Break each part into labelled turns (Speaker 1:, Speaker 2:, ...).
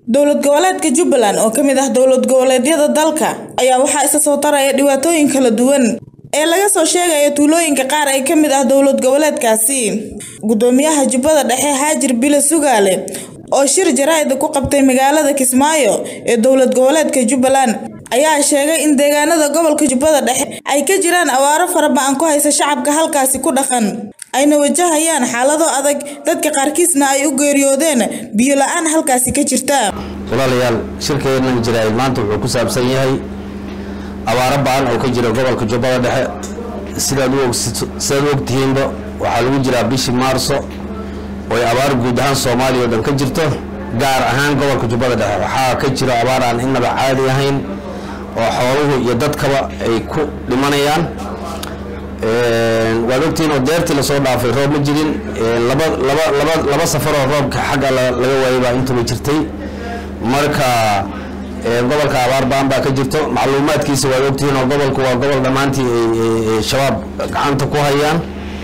Speaker 1: Dowlad goboleedka Jubbaland oo ka mid ah dowlad goboleedyada dalka ayaa waxaa isa soo taraya dhibaatooyin kala duwan ee laga soo sheegayo tuulooyinka qaar ee ka mid ah dowlad goboleedkaasi. Gudoomiyaha Jubbada Dhexe Haajir Bile Sugaale oo shir jaraa'id ku qabtay magaalada Kismaayo ee dowlad goboleedka Jubbaland ayaa sheegay in deegaanada gobolka Jubbada Dhexe ay ka jiraan abaaro fara badan ku haysa shacabka halkaasi ku dhaqan ayna wajahayaan xaalado adag dadka qaarkiisna ay u geeriyoodeen biyo la'aan halkaasi ka jirta.
Speaker 2: walaalayaal shirkeennan jaraa'id maanta wuxuu ku saabsan yahay abaaro ba'an oo ka jira gobolka jubbada dhexe sidaad u og sidaad u ogtihiinba waxaa lagu jiraa bishii maarso oo ay abaar guud ahaan soomaaliya oo dhan ka jirto gaar ahaan gobolka jubbada dhexe waxaa ka jira abaar aan innaba caadi ahayn oo xooluhu iyo dadkaba ay ku dhimanayaan waad ogtihiin oo deertii lasoo dhaafay roob ma jirin laba laba laba laba safaroo roobka xagga laga waayay baa intuba jirtay marka gobolka abaar baan baa ka jirto macluumaadkiisa waad ogtihiin oo gobolku waa gobol dhammaantii ay shabaab gacanta ku hayaan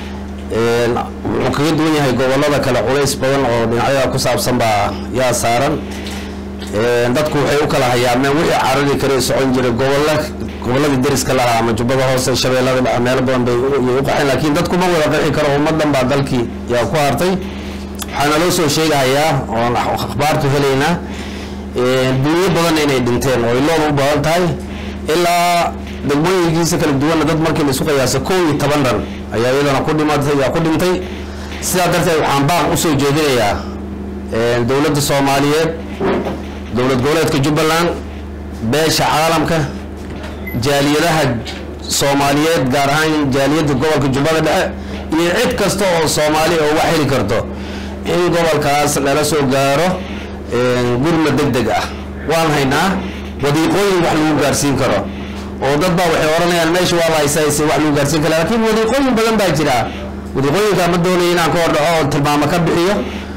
Speaker 2: wuxuu kaga duwan yahay gobolada kale culays badan oo dhinacyada ku saabsan baa yaa saaran dadku waxay u kala hayaameen wixii carari kale socon jiray gobolla gobolladii deriska lahaa ama jubbada hoose shabeellada dhexe meelo badan bay u qaxeen laakiin dadku ma wada qixi karo ummadan baa dalkii yaa ku hartay waxaana loo soo sheegahayaa oon akhbaartu helaynaa dunyo badan inay dhinteen oo ay lood u badan tahay ilaa degmooyinkiisa kala duwanna dad markii la isu qiyaasa kow iyo toban dhan ayaa iyadana ku dhimatay yaa ku dhintay sidaa darteed waxaan baaq usoo jeedinayaa dowladda soomaaliyeed dowlad goboleedka jubbaland beesha caalamka jaaliyadaha soomaaliyeed gaar ahaan jaaliyadda gobolka jubbada dhexe iyo cid kasta oo soomaali oo wax heli karto in gobolkaas lala soo gaaro gurma deg deg ah waan haynaa wadiiqooyin wax lagu gaarsiin karo oo dad baa waxay odhanayaan meesha waa la haysahaysay wax lagu gaarsiin kara laakiin wadiiqooyin badan baa jira wadiiqooyinka ma doonaya inaan ka hordhaco oo tilmaamo ka bixiyo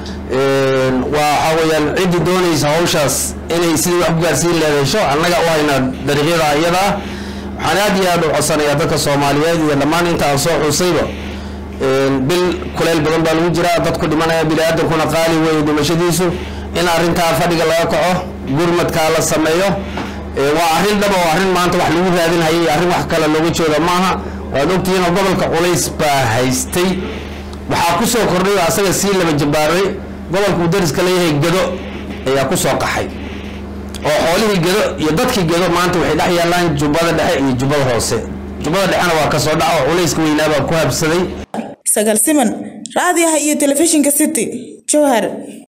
Speaker 2: waxaa weyaan ciddii doonaysa hawshaas inay sidii wax ku gaarsiin leedesho annaga u haynaa dariiqyada ayadaa waxaan aad iyo aad u codsanayaa dadka soomaaliyeed iyo dhammaan inta aan soo xusayba bil kuleyl badan baa lagu jiraa dadku dhimanaya bini-aadankuna qaali weeye dhimashadiisu in arrintaa fadhiga laga kaco gurmadkaa la sameeyo waa arrin dhaba oo arrin maanta wax lagu raadinhayay arrin wax kale looga jeedo maaha waad ogtihiin oo gobolka culays baa haystay waxaa ku soo kordhay oo asaga sii laba jabaaray gobolka uu dariska leeyahay gado ayaa ku soo qaxay oo xoolihii gado iyo dadkii gado maanta waxay dhex yaallaan jubbada dhexe iyo jubbada hoose jubbada dhexena waa kasoo dhaca oo culayska weynaabaa ku habsaday
Speaker 1: Sagal Siman, raadiyaha iyo telefishinka City, Jowhar.